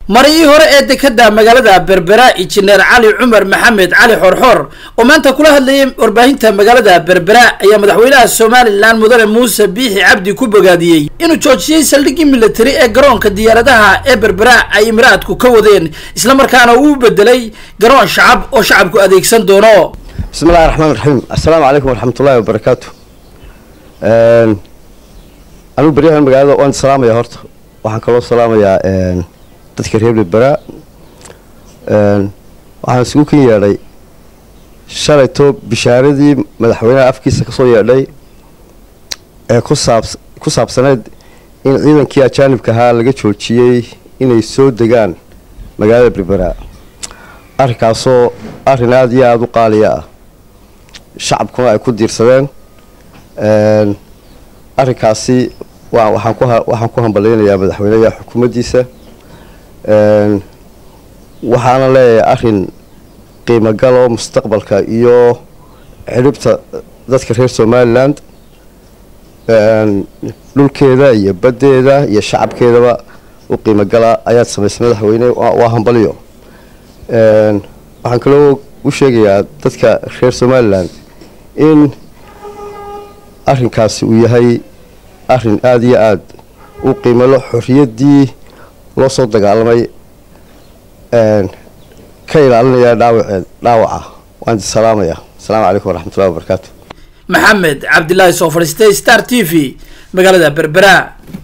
marihii hore ee dekada magaalada berbera injineer cali cumar maxamed cali xorxor oo maanta kula hadlayay warbaahinta magaalada berbera ayaa madaxweynaha somalilan mudane muuse biixi cabdi ku bogaadiyey inuu joojiyey saldhiggii militari ee garoonka diyaaradaha ee berbera ay imiraadku ka wadeen islamarkaana uu bedelay garoon shacab oo shacabku adeegsan doono bismi illahi raxmaan raxiim assalaamu calaykum waraxmatullaahi wabarakaatu anigu baryahan magaalada waan salaamaya horta waxaan kaloo salaamayaa dadka reer berbera waxaan isugu kan yeedhay shalayto bishaaradii madaxweynaha afkiisa kasoo yeedhay ee kusaab ku saabsaneyd in ciidankii ajaanibka ahaa laga joojiyey inay soo degaan magaalada berbera arrinkaasoo arrin aada iyo aada u qaaliya ah shacabkuna ay ku diirsadeen arrinkaasi waxaan ku waxaan ku hambalyaynayaa madaxweyneha xukuumaddiisa waxaana leeyahay arrin qiimogal oo mustaqbalka iyo xidhibta dadka reer somaliland dhulkeeda iyo baddeeda iyo shacabkeedaba u qiimogala ayaad samaysay madaxweyne waa hambalyo waxaan kaloo u sheegayaa dadka reer somaliland in arrinkaasi uu yahay arrin aada iyo aada u qiimalo xorriyaddii loo soo dagaalamay ka ilaalinaya dhaawaceed dhaawaca waan idi salaamaya asalaamu calaykum waraxmatullahi wabarakaatu maxamed cabdilaahi soo fadhiistay star t v magaalada berbera